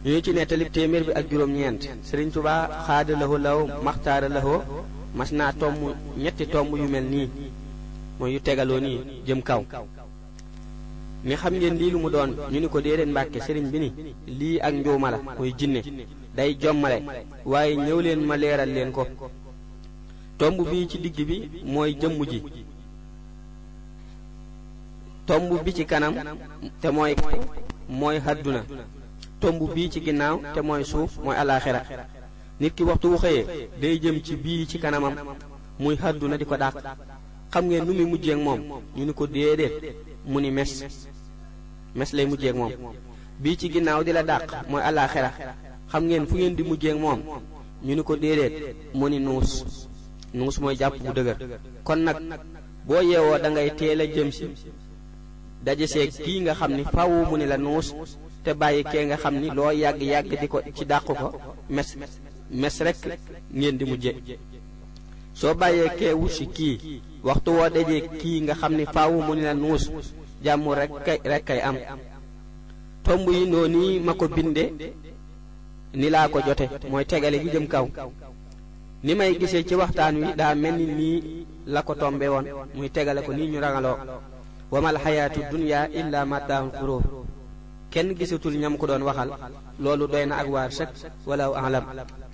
ñu ci nettalib téeméer bi ak juróom-ñeent Sëriñ Tuubaa xaada lawo law maxtaara lawo mas naa tomb ñetti tomb yu mel nii mooy yu tegaloo nii jëm kaw ni xam ngeen lii lu mu doon ñu ni ko déedéet mbàkke sëriñ bi ni lii ak njuuma la muy jinne day jommale waaye ñëw leen ma leeral leen ko tomb bii ci digg bi mooy jëmm ji tomb bi ci kanam te mooy mooy hadduna tomb bii ci ginnaaw te mooy suuf mooy alaaxira nit ki waxtu wu xëyee day jëm ci bii ci kanamam muy hadduna di ko dàq xam ngeen nu muy mujjeek moom ñu ni ko déedéet mu ni mes mes lay mujjeek moom bii ci ginnaaw di la dàq mooy alaaxira xam ngeen fu ngeen di mujjeek moom ñu ni ko déedéet mu ni nuus nuus mooy jàpp bu dëgër kon nag boo yeewoo da ngay teel a jëm si daje seeg kii nga xam ni faaw mu ni la nuus te bàyyi kee nga xam ni loo yàgg yàgg di ko ci dàq ko mes mes rek ngeen di mujje soo bàyyee kee wusi kii waxtu woo dajee kii nga xam ni faaw mu ni la nuus jàmm rek kay rek kay am tomb yi noonu ma ko binde ni laa ko jote mooy tegale gi jëm kaw ni may gisee ci waxtaan wi daa mel ni nii la ko tombe woon muy tegale ko nii ñu rangaloo wamal xayaatu dunya illa mataahul xuróor kenn gisatul ñam ko doon waxal loolu doy na ak waar sëkk walaw alam